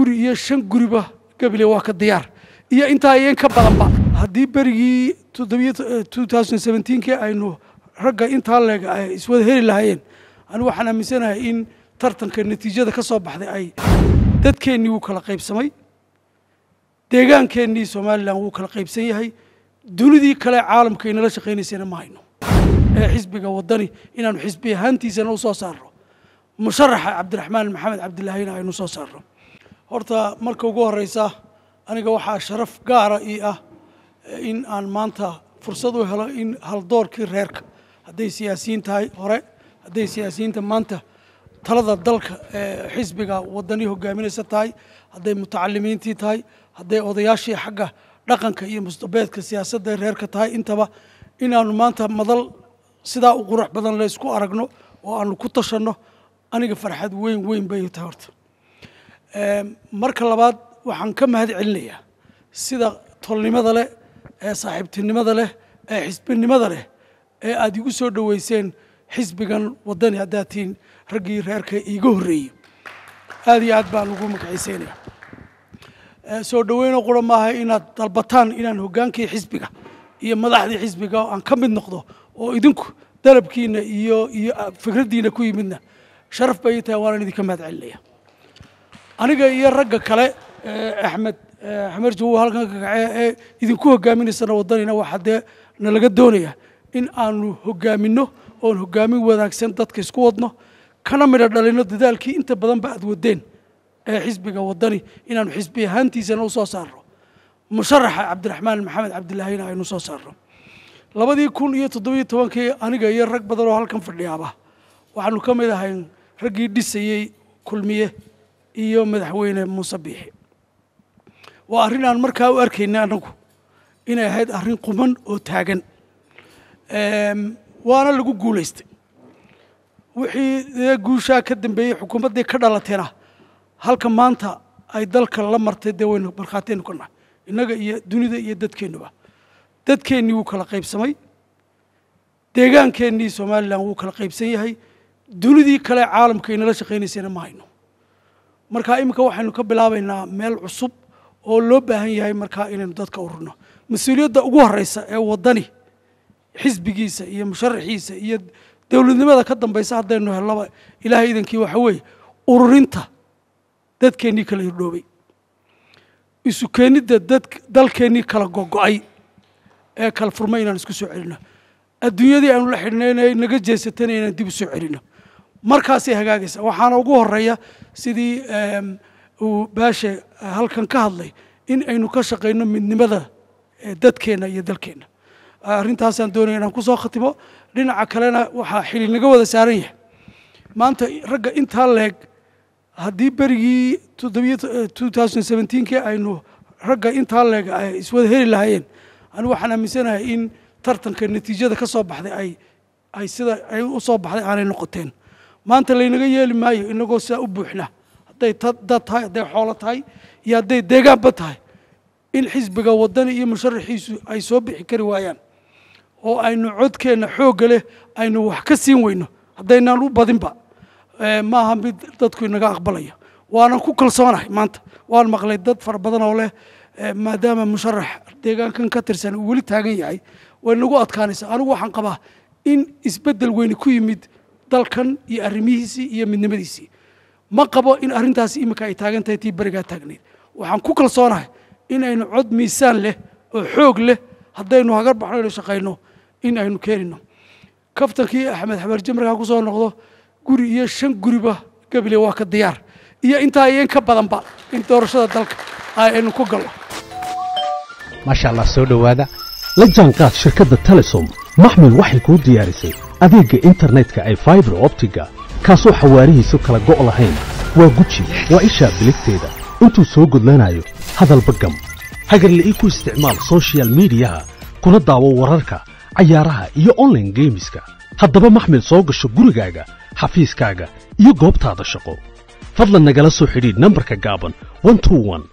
guri iyo shan guriba gabile waa ka diyaar iyo intaa iyo in ka badanba haddii berigii kii aynu ragga intaa leeg ay iswada heli lahaayeen anigu waxaan aaminsanahay in tartanka natiijada ka soo baxday ay dadkeennii wuu kala qaybsamay deegaankeenii somalilan wuu kala qaybsan yahay dunidii kale caalamka inala shaqaynaysayna ma hayno ee xisbiga waddani inaanu xisbi ahaantiisana u soo saarno musharaxa cabdiraxmaan maxamed cabdilaahina aynu soo saarno horta marka ugu horeysa aniga waxaa sharaf gaara ii ah in aan maanta fursad u helo in haldoorkii reerka hadday siyaasiyiin tahay hore hadday siyaasiyiinta maanta talada dalka ee xisbiga waddani hogaaminaysa tahay hadday mutacalimiintii tahay hadday odayaashii xagga dhaqanka iyo mustabeedka siyaasadda reerka tahay intaba inaanu maanta madal sidaa u qurux badan la isku aragno oo aanu ku tashanno aniga farxad weyn weyn bay tahay horta marka labaad waxaan ka mahad celinayaa sida tolnimada leh ee saaxiibtinimada leh ee xisbinimada leh ee aada igu soo dhoweyseen xisbigan waddani haddaad tihiin raggii reerka iiga horreeyey aada iyo aad baan ugu magaciiseynaya soo dhoweynoo qura maaha inaad dalbataan inaan hoggaankii xisbiga iyo madaxdii xisbiga aan ka mid noqdo oo idinku dalabkiina iyo iyo fikraddiina ku yimidna sharaf bay tahay waanaan idinka mahad celinaya aniga iyo ragga kale axmed axmed jawow halkan ka kacee ee idinku hogaaminaysana waddanina waxaa dee nalaga doonaya in aanu hogaaminno oon hogaamin wanaagsan dadka isku wadno kana midho dhalino dadaalkii inta badanba aad wadeen ee xisbiga waddani inaanu xisbi ahaantiisana u soo saarno musharaxa cabdiraxmaan maxamed cabdilaahina aynu soo saarno labadii kun iyo toddobiyo tobankii aniga iyo rag badan oo halkan fadhiyaaba waxaanu ka mid ahay raggii dhisayey kulmiye iyo madaxweyne muuse biixi waa arrin aan markaa u arkaynay annagu inay ahayd arrin quman oo taagan waana lagu guulaystay wixii guushaa ka dambeeyey xukuumaddii ka dhalateena halka maanta ay dalka la martay dee waynu markhaatiyaynu ka nahay innaga iyo dunida iyo dadkeennuba dadkeennii wuu kala qaybsamay deegaankeenii somalilan wuu kala qaybsan yahay dunidii kale caalamka inala shaqaynaysayna ma hayno marka iminka waxaynu ka bilaabaynaa meel cusub oo loo baahan yahay markaa inaynu dadka ururno mas-uuliyadda ugu horeysa ee waddani xisbigiisa iyo musharaxiisa iyo dowladnimada ka dambaysa haddaynu hellaba ilaahay idankii waxa weeye ururinta dadkeennii kala hirdhoobay isu keenidda dad dalkeennii kala gogo'ay ee kala furmay inaan isku soo celino adduunyadii aanu la xidhnayna naga jeesatana inaan dib u soo celino markaasay hagaagaysa waxaana ugu horeeya sidii uu baashe halkan ka hadlay in aynu ka shaqayno midnimada dadkeenna iyo dalkeenna arrintaasaan doonaya inaan ku soo khatimo dhinaca kalena waxaa xili naga wada saaran yahay maanta ragga intaa leeg haddii berigii kii aynu ragga intaa leeg ay iswada heli lahaayeen anigu waxaan aaminsanahay in tartanka natiijada ka soo baxday ay ay sida ay u soo baxday aanay noqoteen maanta laynaga yeeli maayo inagoo sidaa u buuxna hadday dad tahay hadday xoolo tahay iyo hadday deegaanba tahay in xisbiga waddani iyo musharaxiisu ay soo bixi kari waayaan oo aynu codkeenna xoogga leh aynu wax ka siin weyno haddaynaan u badinba maaha mid dadku inaga aqbalaya waanan ku kalsoonahay maanta waan maqlay dad fara badan oo leh maadaama musharax deegaankan ka tirsan uu weli taagan yahay way nagu adkaanaysaa anigu waxaan qabaa in isbeddel weyne ku yimid dalkan iyo arrimihiisii iyo midnimadiisii ma qabo in arrintaasi iminka ay taagan tahay tii berigaa taagnayd waxaan ku kalsoonahay in aynu cod miisaan leh oo xoog leh haddaynu hagar baxno aynu shaqayno in aynu keenino kaftankii axmed xabarje markaa ku soo noqdo guri iyo shan guriba gabile waa ka diyaar iyo intaa iyo in ka badanba in doorashada dalka aynu ku galno maasha allah soo dhowaada la jaanqaad shirkadda telesom maxmil waxay kuu diyaarisay adeegga internetka ay faibar optiga kaasoo xawaarihiisu kala go' lahayn waa guji waa ishaa biligteeda intuu soo gudlanayo hadalba gam hagarla ii ku isticmaal sochial midiyaha kuna daawo wararka cayaaraha iyo onlaine geemiska haddaba maxmil soo gasho gurigaaga xafiiskaaga iyo goobtaada shaqo fadlan nagala soo xidhiidh nambarka gaaban